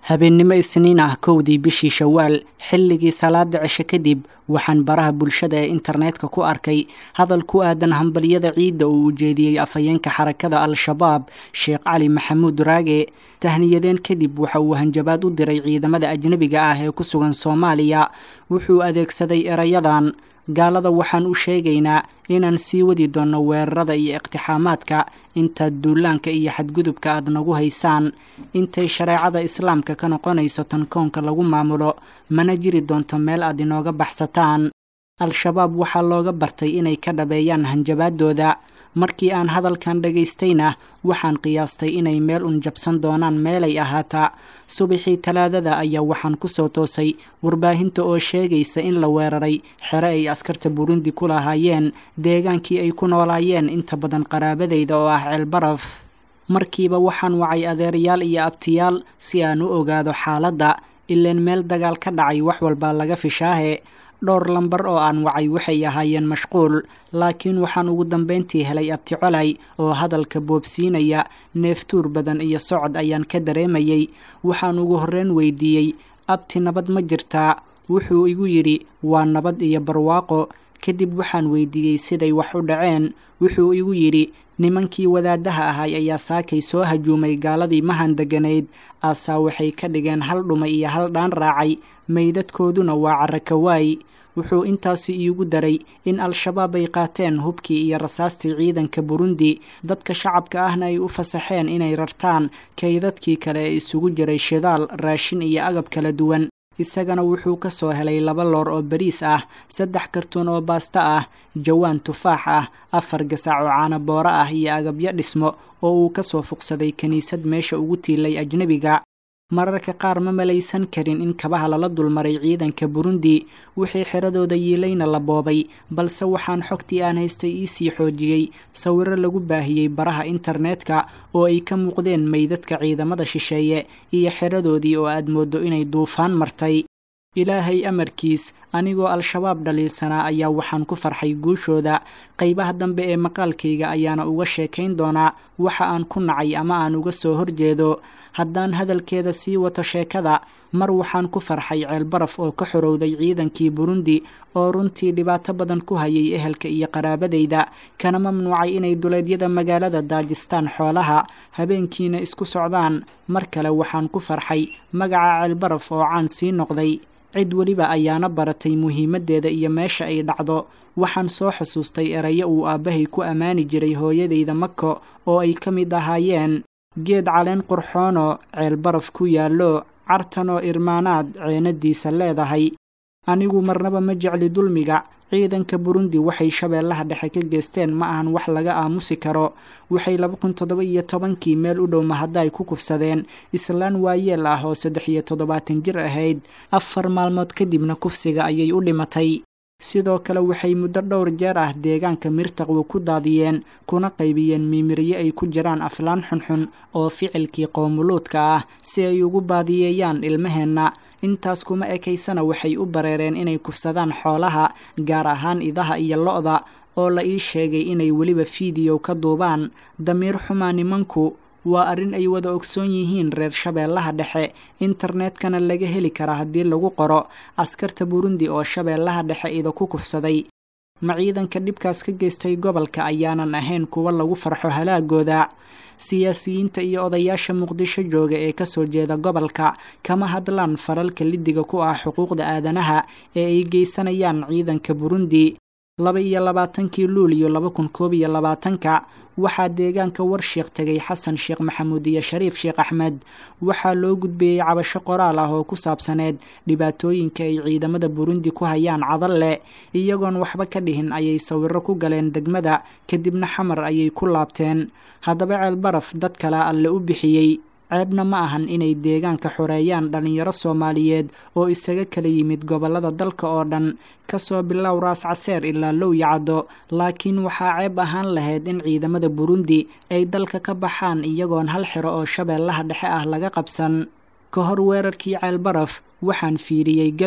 habeennimo isniin ah kowdii bishii shawaal xilligii salaada cishe kadib waxaan baraha bulshada ee internetka ku arkay hadal ku aadan hambalyada ciidda uu ujeediyey afhayeenka xarakada al-shabaab sheekh cali maxamuud raage tahniyadeen kadib waxa uu hanjabaad u diray ciidamada ajnebiga ah ee ku sugan soomaaliya wuxuu adeegsaday erayadan gaalada waxaan u sheegaynaa inaan sii wadi doonno weerarada iyo iqtixaamaadka intaad duulaanka iyo xadgudubka aad nagu haysaan intay shareecada islaamka ka noqonayso tan koonka lagu maamulo mana jiri doonto meel aad inooga baxsataan al-shabaab waxaa looga bartay inay ka dhabeeyaan hanjabaadooda markii aan hadalkan dhagaystayna waxaan qiyaastay inay meel un jabsan doonaan meelay ahaata subaxii talaadada ayaa waxaan ku soo toosay warbaahinta oo sheegaysa in la weeraray xere ay askarta burundi ku lahaayeen deegaankii ay ku noolaayeen inta badan qaraabadayda oo ah ceelbaraf markiiba waxaan wacay adeerayaal iyo abtiyaal si aan u ogaado xaaladda ileen meel dagaal ka dhacay wax walbaa laga fishaahe dhowr lambar oo aan wacay waxay ahaayeen mashquul laakiin waxaan ugu dambayntii helay abti colay oo hadalka boobsiinaya neeftuur badan iyo socod ayaan ka dareemayey waxaan ugu horreyn weydiiyey abti nabad ma jirtaa wuxuu igu yidhi waa nabad iyo barwaaqo kadib waxaan weydiiyey siday wax u dhaceen wuxuu igu yidhi nimankii wadaadaha ahay ayaa saakay soo hajuumay gaaladii mahan deganayd aasaa waxay ka dhigeen hal dhumay iyo hal dhaan raacay meydadkooduna waa carakawaay wuxuu intaasi iigu daray in al-shabaab ay qaateen hubkii iyo rasaastii ciidanka burundi dadka shacabka ahna ay u fasaxeen inay rartaan kaydadkii kale ee isugu jiray shidaal raashin iyo agab kala duwan isagana wuxuu ka soo helay laba loor oo bariis ah saddex kartuun oo baasta ah jawaan tufaax ah afar gasac oo caanabooro ah iyo agabyo dhismo oo uu ka soo fuqsaday kiniisad meesha ugu tiilay ajnebiga mararka qaar ma malaysan karin in kabaha lala dulmaray ciidanka burundi wixii xiradooda yiilayna la boobay balse waxaan xogtii aan haystay iisii xoojiyey sawiro lagu baahiyey baraha internetka oo ay ka muuqdeen meydadka ciidamada shisheeye iyo xiradoodii oo aad mooddo inay duufaan martay ilaahay amarkiis anigoo al-shabaab dhaliilsanaa ayaa waxaan ku farxay guushooda qaybaha dambe ee maqaalkayga ayaana uga sheekayn doonaa waxa aan ku nacay ama aan uga soo horjeedo haddaan hadalkeeda sii wato sheekada mar waxaan ku farxay ceelbaraf oo ka xorowday ciidankii burundi oo runtii dhibaato badan ku hayay ehelka iyo qaraabadayda kana mamnuucay inay duleedyada magaalada daajistaan xoolaha habeenkiina isku socdaan mar kale waxaan ku farxay magaca ceelbaraf oo caan sii noqday cid weliba ayaana baratay muhiimaddeeda iyo meesha ay dhacdo waxaan soo xusuustay erayo uu aabbahay ku ammaani jiray hooyadayda mako oo ay ka mid ahaayeen geed caleen qurxoonoo ceelbaraf ku yaallo cartanoo irmaanaad ceenadiisa leedahay anigu marnaba ma jecli dulmiga ciidanka burundi waxay shabeellaha dhexe ka geesteen ma ahan wax laga aamusi karo waxay laba kun toddoba iyo tobankii meel u dhow mahaddaay ku kufsadeen islaan waayeel ah oo saddex iyo toddobaatan jir ahayd afar maalmood kadibna kufsiga ayay u dhimatay sidoo kale waxay muddo dhowr jeer ah deegaanka mirtaqwo ku daadiyeen kuna qaybiyeen miimiryo ay ku jiraan aflaan xunxun oo ficilkii qoomuluudka ah si ay ugu baadiyeeyaan ilmaheenna intaas kuma ekaysana waxay u bareereen inay kufsadaan xoolaha gaar ahaan idaha iyo lo-da oo la ii sheegay inay weliba fiidiyow ka duubaan damiir xumaa nimanku waa arrin ay wada ogsoon yihiin reer shabeellaha dhexe internetkana laga heli karaa haddii lagu qoro askarta burundi oo shabeellaha dhexe ida ku kufsaday ma ciidanka dhibkaas ka geystay gobolka ayaanan ahayn kuwa lagu farxo halaagooda siyaasiyiinta iyo odayaasha muqdisho jooga ee kasoo jeeda gobolka kama hadlaan faralka lidiga ku ah xuquuqda aadanaha ee ay geysanayaan ciidanka burundi laba iyo labaatankii luuliyo laba kun koob iyo labaatanka waxaa deegaanka warsheekh tegay xasan sheekh maxamuud iyo shariif sheekh axmed waxaa loo gudbiyey cabasho qoraal ah oo ku saabsaneed dhibaatooyinka ay ciidamada burundi ku hayaan cadalle iyagoon waxba ka dhihin ayay sawiro ku galeen degmada kadibna xamar ayay ku laabteen haddaba ceelbaraf dad kale alle u bixiyey ceebna ma ahan inay deegaanka xoreeyaan dhallinyaro soomaaliyeed oo isaga kala yimid gobollada dalka oo dhan kasoo bilow raas caseer ilaa low yacdo laakiin waxaa ceeb ahaan lahayd in ciidamada burundi ay dalka ka baxaan iyagoon hal xiro oo shabeellaha dhexe ah laga qabsan ka hor weerarkii ceelbaraf waxaan fiiriyey gado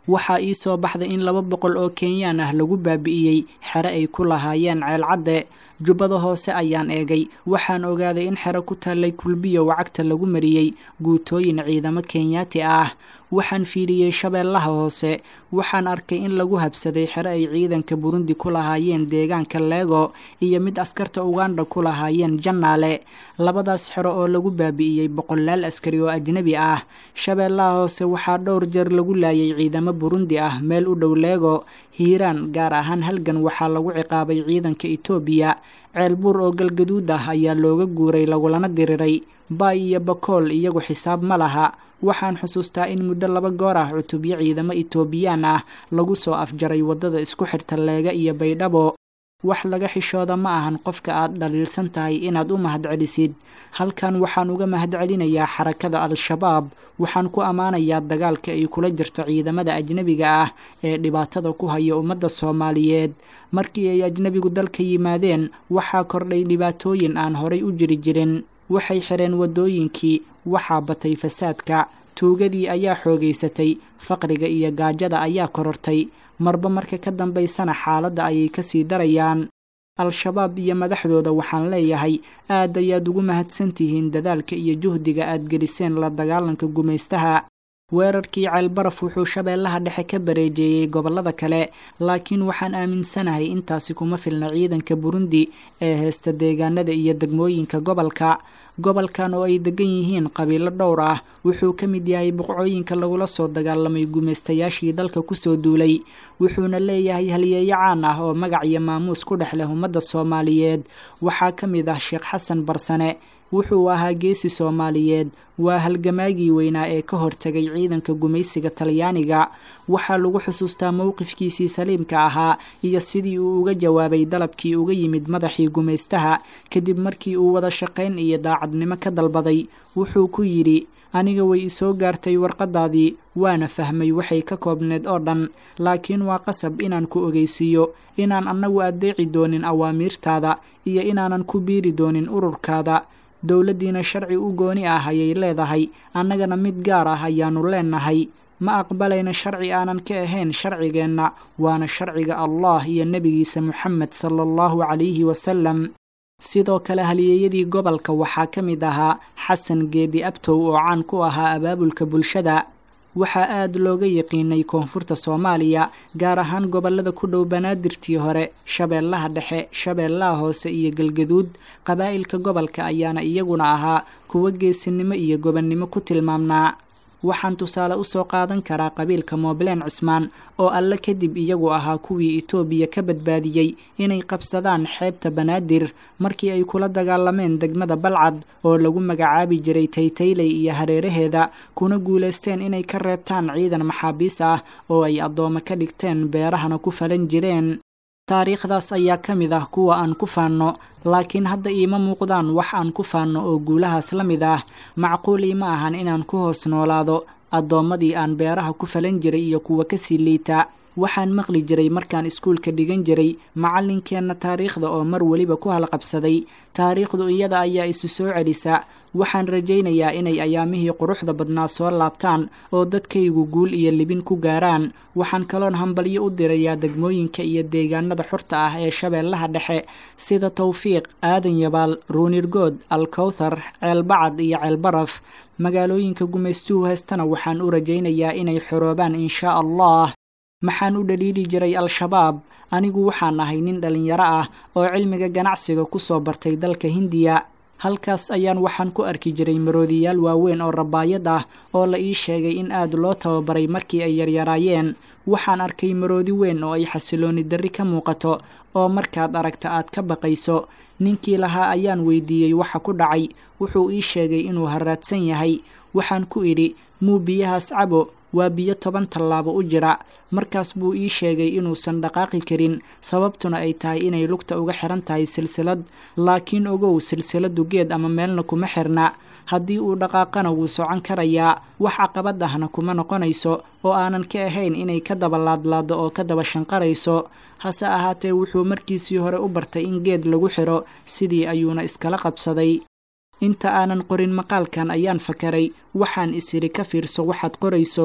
waxaa ii soo baxday in laba boqol oo kenyaan ah lagu baabi'iyey xere ay ku lahaayeen ceelcadde jubbada hoose ayaan eegay waxaan ogaaday in xero ku taallay kulbiyo wacagta lagu mariyey guutooyin ciidamo kenyaati ah waxaan fiiriyey shabeellaha hoose waxaan arkay in lagu habsaday xero ay ciidanka burundi ku lahaayeen deegaanka leego iyo mid askarta uganda ku lahaayeen jannaale labadaas xero oo lagu baabi'iyey boqolaal askari oo ajnebi ah shabeellaha hoose waxaa dhowr jeer lagu laayay ciidamo burundi ah meel u dhow leego hiiraan gaar ahaan halgan waxaa lagu ciqaabay ciidanka etoobiya ceelbuur oo galgaduud ah ayaa looga guuray lagulana diriray baay iyo bakool iyagu xisaab ma laha waxaan xusuustaa in muddo laba goor ah cutubyo ciidamo etoobiyaan ah lagu soo afjaray waddada isku xirta leega iyo baydhabo wax laga xishooda ma ahan qofka aad dhaliilsan tahay inaad u mahadcelisid halkan waxaan uga mahadcelinayaa xarakada al-shabaab waxaan ku ammaanayaa dagaalka ay kula jirto ciidamada ajnebiga ah ee dhibaatada ku haya ummadda soomaaliyeed markii ay ajnebigu dalka yimaadeen waxaa kordhay dhibaatooyin aan horay u jiri jirin waxay xireen waddooyinkii waxaa batay fasaadka tuugadii ayaa xoogaysatay faqriga iyo gaajada ayaa korortay marba marka ka dambaysana xaaladda ayay kasii darayaan al-shabaab iyo madaxdooda waxaan leeyahay aad ayaad ugu mahadsantihiin dadaalka iyo juhdiga aad geliseen la dagaalanka gumaystaha weerarkii ceelbaraf wuxuu shabeellaha dhexe ka bareejeeyey gobollada kale laakiin waxaan aaminsanahay intaasi kuma filna ciidanka burundi ee heesta deegaanada iyo degmooyinka gobolka gobolkan oo ay degan yihiin qabiilo dhowr ah wuxuu ka mid yahay boqcooyinka lagula soo dagaalamay gumaystayaashii dalka kusoo duulay wuxuuna leeyahay halyeeyo caan ah oo magac iyo maamuus ku dhex leh ummadda soomaaliyeed waxaa ka mid ah sheekh xasan barsane wuxuu ahaa geesi soomaaliyeed waa halgamaagii weynaa ee ka hortegay ciidanka gumaysiga talyaaniga waxaa lagu xusuustaa mowqifkiisii saliimka ahaa iyo sidii uu uga jawaabay dalabkii uga yimid madaxii gumaystaha kadib markii uu wada shaqayn iyo daacadnimo ka dalbaday wuxuu ku yidhi aniga way isoo gaartay warqadaadii waana fahmay waxay ka koobneed oo dhan laakiin waa qasab inaan ku ogeysiiyo inaan annagu addeeci doonin awaamiirtaada iyo inaanan ku biiri doonin ururkaada dowladdiina sharci u gooni ah ayay leedahay annagana mid gaar ah ayaannu leenahay ma aqbalayna sharci aanan ka ahayn sharcigeenna waana sharciga allah iyo nebigiisa moxamed sala allahu calayhi wasalam sidoo kale halyeeyadii gobolka waxaa ka mid ahaa xasan geedi abtow oo caan ku ahaa abaabulka bulshada waxaa aad looga yaqiinay koonfurta soomaaliya gaar ahaan gobollada ku dhow banaadirtii hore shabeellaha dhexe shabeellaha hoose iyo galgaduud qabaa'ilka gobolka ayaana iyaguna ahaa kuwo geesinimo iyo gobonnimo ku tilmaamnaa waxaan tusaale usoo qaadan karaa qabiilka moobleen cismaan oo alle kadib iyagu ahaa kuwii itoobiya ka badbaadiyey inay qabsadaan xeebta banaadir markii ay kula dagaalameen degmada balcad oo lagu magacaabi jiray taytayley iyo hareeraheeda kuna guulaysteen inay ka reebtaan ciidan maxaabiis ah oo ay addoome ka dhigteen beerahana ku falan jireen taariikhdaas ayaa ka mid ah kuwa aan ku faanno laakiin hadda iima muuqdaan wax aan ku faanno oo guulahaas la mid ah macquul iima ahan inaan ku hoos noolaado addoommadii aan beeraha ku falan jiray iyo kuwa kasii liita waxaan maqli jiray markaan iskuulka dhigan jiray macallinkeenna taariikhda oo mar weliba ku halqabsaday taariikhdu iyada ayaa isu soo celisa waxaan rajaynayaa inay ayaamihii quruxda badnaa soo laabtaan oo dadkaygu guul iyo libin ku gaaraan waxaan kaloon hambalyo u dirayaa degmooyinka iyo deegaanada xorta ah ee shabeellaha dhexe sida tawfiiq aadan yabaal ruunirgood alkowthar ceelbacad iyo ceelbaraf magaalooyinka gumaystuhu heestana waxaan u rajaynayaa inay xoroobaan inshaa allah maxaan u dhaliili jiray al-shabaab anigu waxaan ahay nin dhallinyaro ah oo cilmiga ganacsiga ku soo bartay dalka hindiya halkaas ayaan waxaan ku arki jiray maroodiyaal waaweyn oo rabaayad ah oo la ii sheegay in aad loo tababaray markii ay yaryaraayeen waxaan arkay maroodi weyn oo ay xasilooni darri ka muuqato oo markaad aragta aad ka baqayso ninkii lahaa ayaan weydiiyey waxa ku dhacay wuxuu ii sheegay inuu haraadsan yahay waxaan ku idhi muu biyahaas cabo waa biyo toban tallaabo u jira markaas buu ii sheegay inuusan dhaqaaqi karin sababtuna ay tahay inay lugta uga xiran tahay silsilad laakiin ogow silsiladu geed ama meelna kuma xirna haddii uu dhaqaaqana wuu socon karayaa wax caqabad ahna kuma noqonayso oo aanan ka ahayn inay ka daba laadlaado oo ka daba shanqarayso hase ahaatee wuxuu markiisii hore u bartay in geed lagu xiro sidii ayuuna iskala qabsaday inta aanan qorin maqaalkan ayaan fakaray waxaan is idhi ka fiirso waxaad qorayso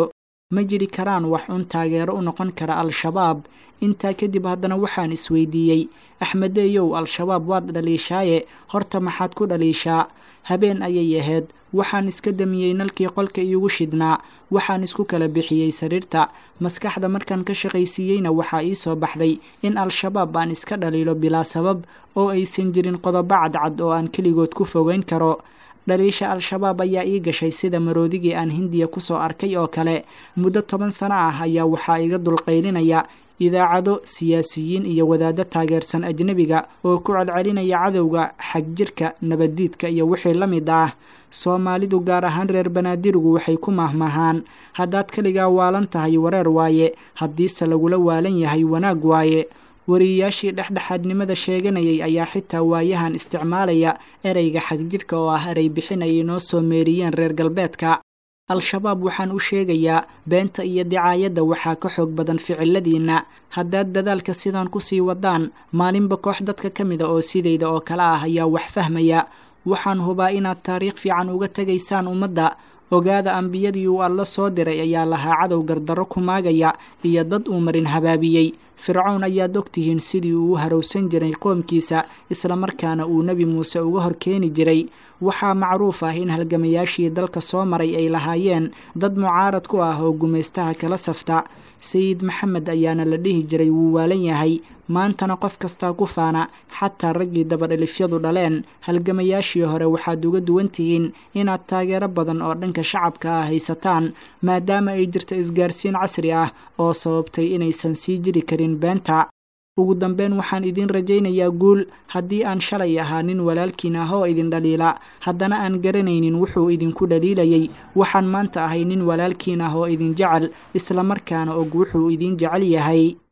ma jiri karaan wax un taageero u noqon kara al-shabaab intaa kadib haddana waxaan isweydiiyey axmedeeyow al-shabaab waad dhaliishaaye horta maxaad ku dhaliishaa habeen ayay ahayd waxaan iska damiyey nalkii qolka iigu shidhnaa waxaan isku kala bixiyey sariirta maskaxda markaan ka shaqaysiiyeyna waxaa ii soo baxday in al-shabaab aan iska dhaliilo bilaa sabab oo aysan jirin qodobo cadcad oo aan keligood ku fogeyn karo dhaliisha al-shabaab ayaa ii gashay sida maroodigii aan hindiya kusoo arkay oo kale muddo toban sano ah ayaa waxaa iga dulqaylinaya idaacado siyaasiyiin iyo wadaaddo taageersan ajnebiga oo ku celcelinaya cadowga xagjirka nabaddiidka iyo wixii la mid ah soomaalidu gaar ahaan reer banaadirigu waxay ku mahmahaan haddaad keligaa waalan tahay wareer waaye haddiise lagula waalan yahay wanaag waaye wariyayaashii dhexdhexaadnimada sheeganayay ayaa xitaa waayahan isticmaalaya ereyga xagjidhka oo ah erey bixin ay inoo soo meeriyeen reer galbeedka al-shabaab waxaan u sheegayaa beenta iyo dicaayadda waxaa ka xoog badan ficiladiinna haddaad dadaalka sidaan kusii wadaan maalinba koox dadka ka mida oo sidayda oo kale ah ayaa wax fahmaya waxaan hubaa inaad taariikh fiican uga tegaysaan ummadda ogaada ambiyadii uu alla soo diray ayaa lahaa cadow gardarro ku maagaya iyo dad uu marin habaabiyey fircown ayaad ogtihiin sidii uu u harowsan jiray qoomkiisa islamarkaana uu nebi muuse uga hor keeni jiray waxaa macruuf ah in halgamayaashii dalka soo maray ay lahaayeen dad mucaarad ku ah oo gumaystaha kala safta sayid maxamed ayaana la dhihi jiray wuu waalan yahay maantana qof kastaa ku faana xataa raggii dabadhelifyadu dhaleen halgamayaashii hore waxaad uga duwan tihiin inaad taageero badan oo dhanka shacabka ah haysataan maadaama ay jirto isgaarsiin casri ah oo sababtay inaysan sii jiri karin beenta ugu dambeyn waxaan idiin rajaynayaa guul haddii aan shalay ahaa nin walaalkiin ah oo idin dhaliila haddana aan garanaynin wuxuu idinku dhaliilayay waxaan maanta ahay nin walaalkiin ah oo idin jecel islamarkaana og wuxuu idin jecel yahay